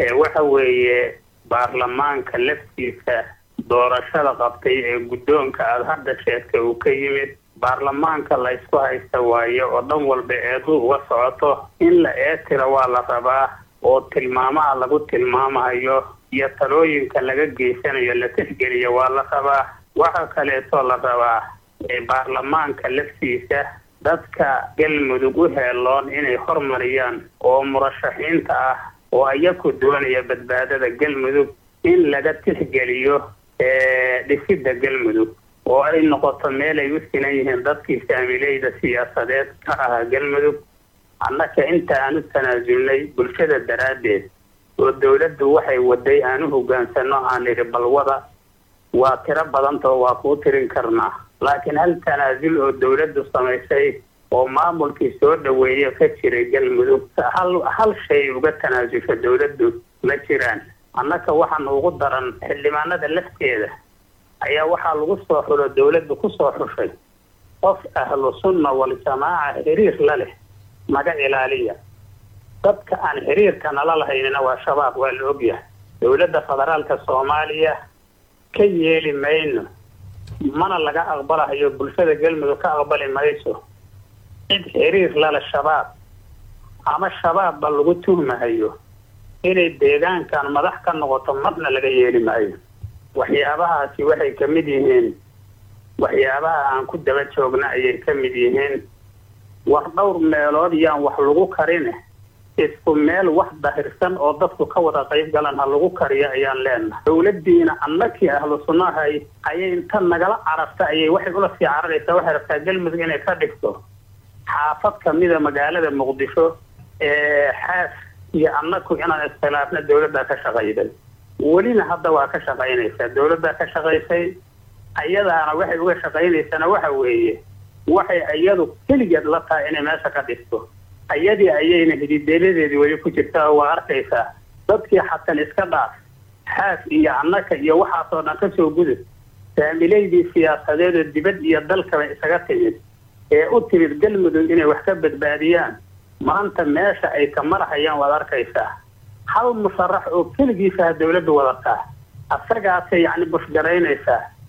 waxa weeye baarlamaanka laftiisa doorashada qabtay ee guddoonka aada hadda sheegtay uu ka yimid baarlamaanka la ysku haysta waayo oo dhan walba eedu uga socoto in la eetira waa la rabaa oo tilmaamaha lagu tilmaamayo iyo talooyinka laga geysanayo la tixgeliyo waa la rabaa waxa kaleetoo la rabaa baarlamaanka laftiisa dadka galmudug u heeloon inay hormariyaan oo murashaxiinta ah oo ayaku doonaya badbaadada galmudug in laga tixgeliyo dhisidda galmudug oo ay noqoto meel ay u sinan yihiin dadkii saamileyda siyaasadeed ka ahaa galmudug annaka inta aan u tanaasulnay bulshada daraaddeed oo dawladdu waxay waday aan u hogaansano aan idhi balwada waa tiro badantao waa kuu tirin karnaa laakiin hal tanaasul oo dawladdu samaysay oo maamulkii soo dhaweeye ka jiray galmudug hal hal shay uga tanaasulsha dawladdu ma jiraan annaka waxaan ugu daran xildhibaanada lafteeda ayaa waxaa lagu soo xulo dawladdu kusoo xushay qof ahlu sunna waljamaaca xiriir la leh naga ilaaliya dadka aan xiriirka nala lahaynina waa shabaab waa la ogyahay dawladda federaalka soomaaliya ka yeeli mayno mana laga aqbalahayo bulshada galmudug ka aqbali mayso cid xiriir lale shabaab ama shabaabba lagu tuhmahayo inay deegaankan madax ka noqoto marna laga yeeli maayo waxyaabahaasi waxay ka mid yihiin waxyaabaha aan ku daba joogna ayay ka mid yihiin war dhowr meelood yaan wax lagu karine isku meel wax dahirsan oo dadku ka wada qayb galan ha lagu kariyo ayaan leenahay dawladdiina annakii ahlu sunnahay ayay inta nagala cararta ayay waxay ula sii cararaysaa waxay rabtaa galmudug inay ka dhigto xaafad kamida magaalada muqdisho ee xaas iyo annaku inaan iskhilaafna dawladdaa ka shaqayday welina hadda waa ka shaqaynaysaa dawladdaa ka shaqaysay ayadaana waxay uga shaqaynaysana waxa weeye waxay iyadu keligeed la tahay inay meesha ka dhigto ayadii ayayna hidideeladeedii weli ku jirtaa oo waa arkaysaa dadkii xatan iska dhaaf xaas iyo annaka iyo waxaasoo dhan kasoo gudub saamileydii siyaasadeed oo dibad iyo dalkaba isaga timid ee u timid galmudug inay wax ka badbaadiyaan maanta meesha ay ka marhayaan waad arkaysaa hal musharax oo keligiisaha dawladdu wadataa asagaasay yacni bushgaraynaysaa